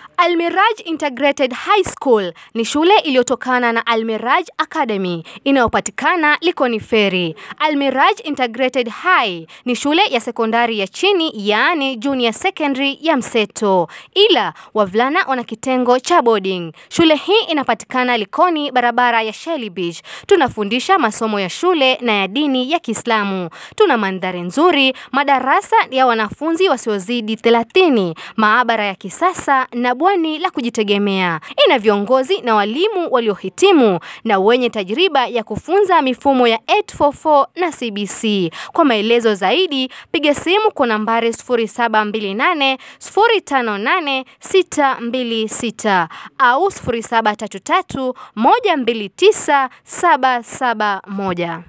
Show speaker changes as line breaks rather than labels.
Almiraj Integrated High School ni shule iliyotokana na Almiraj Academy inayopatikana Likoni Ferry. Almiraj Integrated High ni shule ya sekondari ya chini yaani junior secondary ya mseto, ila wavulana wana kitengo cha boarding. Shule hii inapatikana Likoni, barabara ya Shelly Beach. Tunafundisha masomo ya shule na ya dini ya Kiislamu. Tuna mandhari nzuri, madarasa ya wanafunzi wasiozidi 30, maabara ya kisasa na bweni la kujitegemea. Ina viongozi na walimu waliohitimu na wenye tajriba ya kufunza mifumo ya 844 na CBC. Kwa maelezo zaidi, piga simu kwa nambari 0728 058 626 au 0733 129 771.